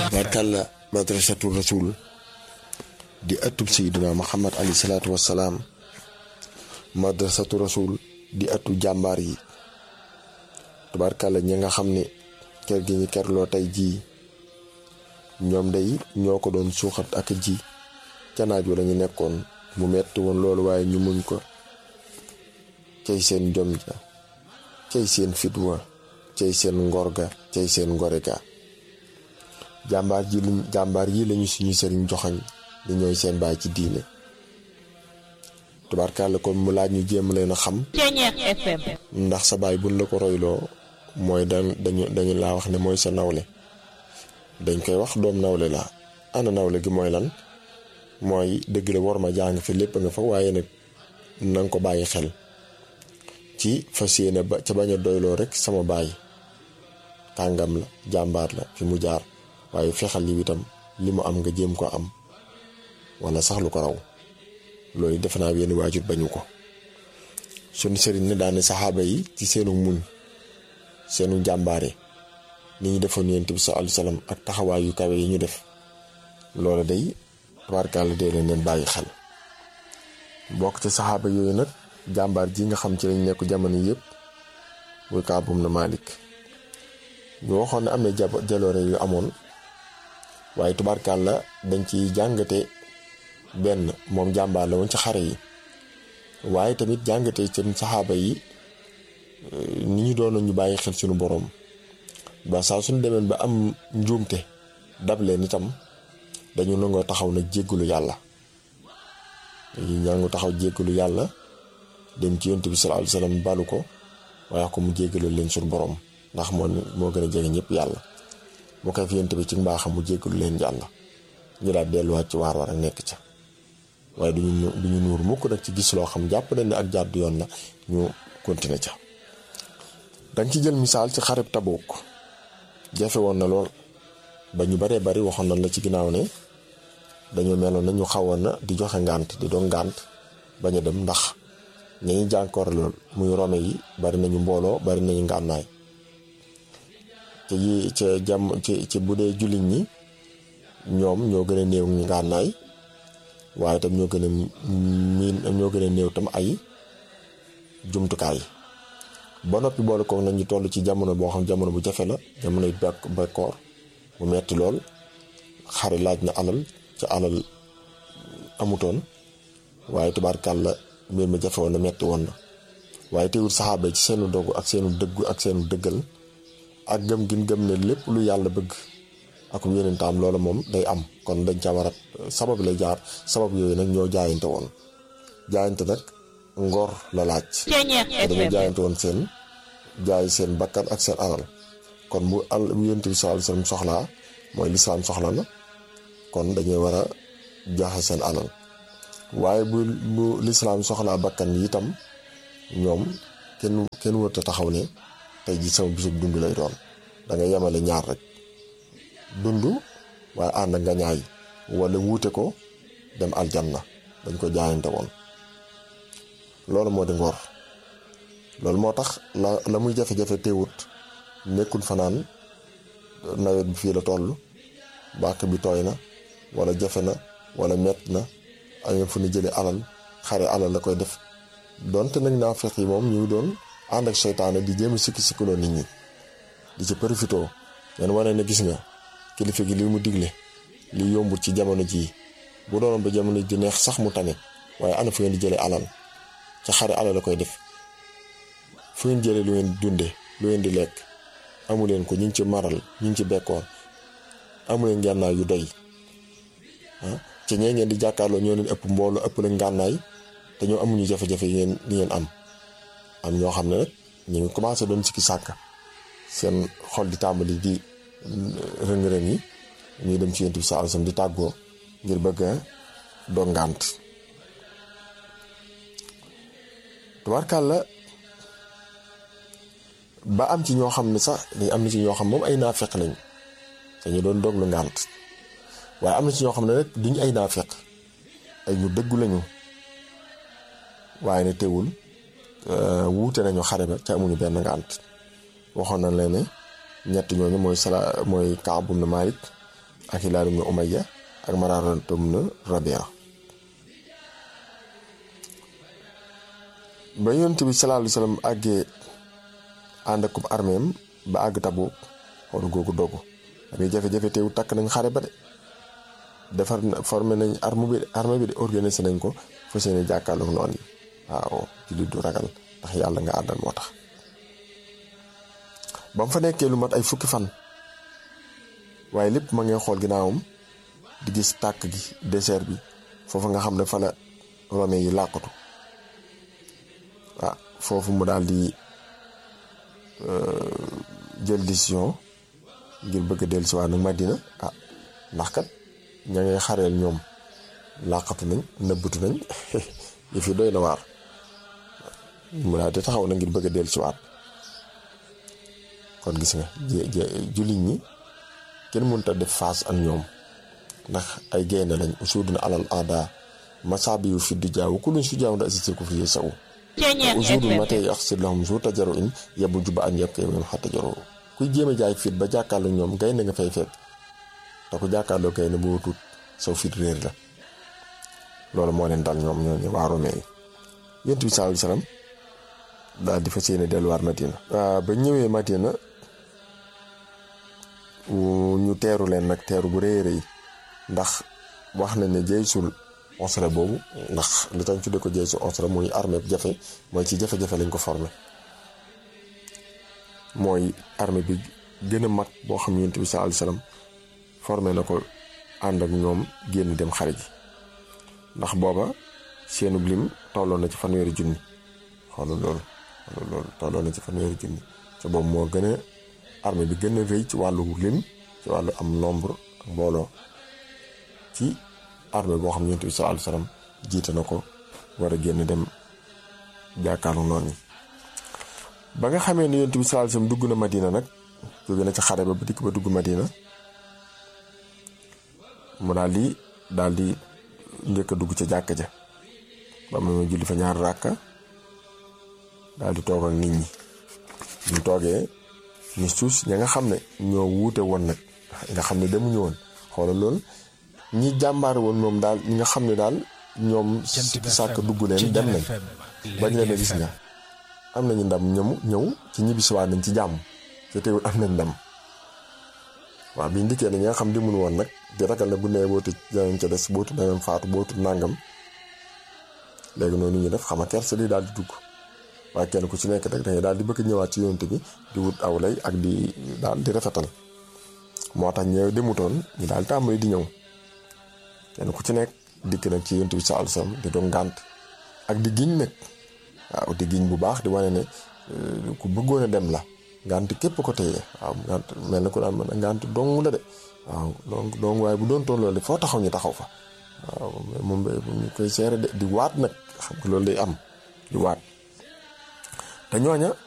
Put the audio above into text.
barkalla madrasatu rasul di ëttub sayyidina muhammad alayhi salaatu wassalaam madrasatu rasul di ëttu jàmbaar yi tubaarkàlla ñi nga xam ne kër gi ñu kerloo tey jii ñoom day ñoo ko doon suuxat ak ji ca naaj wa lañu nekkoon mu metti woon loolu waaye ñu muñ ko cay seen jom ja cay seen fitwa cay seen ngor ga cay seen ngore ga jàmbaar ji luñ jàmbaar yi lañu suñu sëriñ joxañ li ñooy seen baay ci diine tubaarkàlla kon mu laaj ñu jéem leen a xam ndax sa baay buñ la ko royloo mooy da dañu dañu laa wax ne mooy sa nawle dañ koy wax doom nawle la ana nawle gi mooy lan mooy dëgg la war ma jàng fi lépp nga fa waaye nag nanga ko bàyyi xel ci fas yéene ba ca bañ a doyloo rek sama baay kàngam la jàmbaar la fi mu jaar waaye fexal li itam li mu am nga jéem ko am wala sax lu ko raw loolu defe naa yenn waajur bañu ko sunu sëriñ ne daane saxaaba yi ci seenu muñ seenu jàmbaare ni ñu defoon yonent bi sallallahu alayhi wasallam ak taxawaay yu kawe yi ñu def loolu day tubaarkàlla dee leen leen bàyyi xel bokk ci saxaaba yooyu nag jàmbaar ji nga xam ci lañ nekk jamono yëpp muy kaabum na Malik ñu waxoon ne am na jaloore yu amoon waaye tubaarkàlla dañ ci jàngate benn moom jàmbaar la woon ci xare yi waaye tamit jàngate seen saxaaba yi ni ñu doon ñu bàyyi xel suñu boroom ba saa suñu demeen ba am njuumte dab leen itam dañu nangoo taxaw nag jéggalu yàlla dañu ñangu taxaw jéggalu yàlla dem ci yonent bi sallallahu alayhi wasallam balu ko waaye ko mu jéggalu leen suñu boroom ndax moo moo gën a jege ñëpp yàlla mu koy fi yonent bi ci mbaaxam mu jéggalu leen yàlla ñu daal delluwaat ci waar war ak nekk ca waaye duñu duñu nuur mukk nag ci gis loo xam jàpp nañ ne ak jàddu yoon la ñu continuer ca danga ci jël misaal ci xareb Tabuk jafe woon na lool ba ñu baree bari waxoon nañ la ci ginnaaw ne dañoo meloon na ñu xawoon na di joxe ngànt di doon ngànt bañ a dem ndax ñañu jànkoor lool muy rome yi bari nañu mbooloo bari nañu ngànnaay te yi ca jàmm ci ci bu dee jullit ñi ñoom ñoo gën a néew ngànnaay waaye tam ñoo gën a miin ñoo gën a néew tam ay jumtukaay ba noppi boole ko nañu toll ci jamono boo xam jamono bu jafe la jamonoy bekk bekkoor mu metti lool xare laaj na alal ca alal amutoon waaye tubaarkàlla mbir mi jafe woon na metti woon na waaye teewul saxaaba ci seenu dogu ak seenu dëggu ak seenu dëggal ak gëm gin gëm ne lépp lu yàlla bëgg ak yonentam loolu moom day am kon dañ ca war a sabab lay jaar sabab yooyu nag ñoo jaayante woon jaayante nag ngor la laaj dañoo jaayante woon seen jaay seen bakkan ak seen alal kon bu al bu yonent bi sallallahu alayhi wasallam soxlaa mooy lislaam soxla na kon dañuy war a joxe seen alal waaye bu bu lislaam soxlaa bakkan yi itam ñoom kenn kenn wërta taxaw ne tey ji sama bisub dund lay doon da nga yemale ñaar rek dund waaye ànd nga ñaay wala wuute ko dem aljanna dañ ko jaayante woon loolu moo di ngor loolu moo tax la la muy jafe-jafe teewut nekkul fanaan nawet bi fii la toll bàkk bi tooy na wala jafe na wala mett na ay fu ñu jëlee alal xare alal la koy def donte nag naa fex yi moom ñu ngi doon ànd ak seytaane di jéem a sikki sikkuloo nit ñi di ci profitoo ngeen wane ne gis nga kilifa gi li mu digle li yombut ci jamono jii bu doonoon ba jamono di neex sax mu tane waaye ana fu ngeen di jëlee alal ca xare alal la koy def fu ngeen jëlee lu ngeen dunde lu ngeen di lekk amu leen ko ñu ngi ci maral ñu ngi ci bekkoor amu leen ngànnaay yu doy ah ci ñee ngeen di jàkkaarloo ñoo leen ëpp mbooloo ëpp leen ngànnaay te ñoo amuñu jafe-jafe yi ngeen yi ngeen am am ñoo xam ne nag ñu ngi commencé doon sikki sàkk seen xol di tàmbali di rëng-rëng yi ñuy dem ci yonent bi sallallahu alayhi wasallam di tàggoo ngir bëgg a doon ngànt tubaarkàlla ba am ci ñoo xam ne sax dañ am na ci ñoo xam moom ay naafeq lañ dañu doon doglu ngànt waaye am na ci ñoo xam ne rek duñ ay naafeq ay ñu dëggu lañu waaye ne teewul wuute nañu xare ba te amuñu benn ngànt waxoon nañ leen ne ñett ñooñu mooy sala mooy Kaab ibn Malik ak Hilaal ibn Umayya ak Maraara ibn Rabia ba yonent bi sallallahu alayhi wasallam àggee ànd ak armeem ba àgg Tabuk xool googu dogu amee jafe-jafe teewu takk nañ xare ba de defar na formé nañ arme bi arme bi de organisé nañ ko fas yéene jàkkaarloog noonu yi waaw jullit du ragal ndax yàlla nga àndal moo tax ba mu fa nekkee lu mat ay fukki fan waaye lépp ma ngay xool ginnaawam di gis tàkk gi désert bi foofu nga xam ne fa la romain yi làqatu ah foofu mu daal di jël décision ngir bëgg a dellusiwaat nag Madina ah ndax kat ña ngay xareel ñoom làqatu nañ nëbbatu nañ yëf yi doy na waar mu daal di taxaw na ngir bëgg a dellusiwaat kon gis nga jullit ñi kenn mënut a def face ak ñoom ndax ay gaynde lañ usuduna alal aada masaabi yu fi di jaaw ku luñ su jaaw da assisté ko fi saw usudul ma tey ak sit lahum su tajaru in yebu juba an yeb kay moom xa tajaru kuy jéem a jaay fit ba jàkkaarloo ñoom gaynde nga fay fekk te ku jàkkaarloo gaynde boo tuut saw fit réer la loolu moo leen dal ñoom ñooñu waa Romain yi yonent bi sallallahu alayhi wasallam daal di fas yéene delluwaat Madina ba ñëwee Madina ñu teeru leen nag teeru bu rëy rëy ndax wax na ne jeysul onsra boobu ndax li tax ñu tuddee ko jeysul onsra muy armée bu jafe mooy ci jafe-jafe lañ ko formé mooy armée bi gën a mag boo xam yonent bi sallallahu alayhi wasallam formé na ko ànd ak ñoom génn dem xare ji ndax booba seenu lim tolloon na ci fanweeri junni xoolal loolu xoolal loolu tolloon na ci fanweeri junni te boobu moo gën a armée bi gën a rëy ci wàllu lim ci wàllu am nombre ak mbooloo ci armée boo xam ne yonent bi sallallahu alayhi wasallam jiite na ko war a génn dem jàkkaarlu noonu ba nga xamee ne yonent bi sallallahu alayhi wasallam dugg na Madina nag jóge na ci xare ba ba dikk ba dugg Madina mu daal di daal di njëkk a dugg ca jàkka ja ba mu julli fa ñaar ràkka daal di toog ak nit ñi ñu toogee ni suus ña nga xam ne ñoo wuute woon nag nga xam ne demuñu woon xoolal loolu ñi jàmbaar woon moom daal ñi nga xam ne daal ñoom sàkk dugg leen dem nañ bañ leen a gis nga am nañu ndam ñëmu ñëw ci ñibbisiwaat nañ ci jàmm te teewul am nañ ndam waaw biñ dikkee ne ñi nga xam demul woon nag di ragal ne bu nee bootu danañ ca des bootu danañ faatu bootu nàngam léegi noonu ñu def xam nga kersa li daal di dugg waaye kenn ku ci nekk rek dangay daal di bëgg ñëwaat ci yonent bi di wut aw lay ak di daal di rafetal moo tax ñëw demutoon ñu daal tàmbali di ñëw kenn ku ci nekk dikk nag ci yonent bi sallallahu alayhi wasallam di doon ngànt ak di giñ nag waaw di giñ bu baax di wane ne ku bëggoon a dem la ngànt képp ko téye waaw ngànt mel na ku daan mën a ngànt dong la de waaw donc donc waaye bu doon toll loolu foo taxaw ñu taxaw fa waaw moom ñu koy seere de di waat nag xam nga loolu day am di waat te ñooña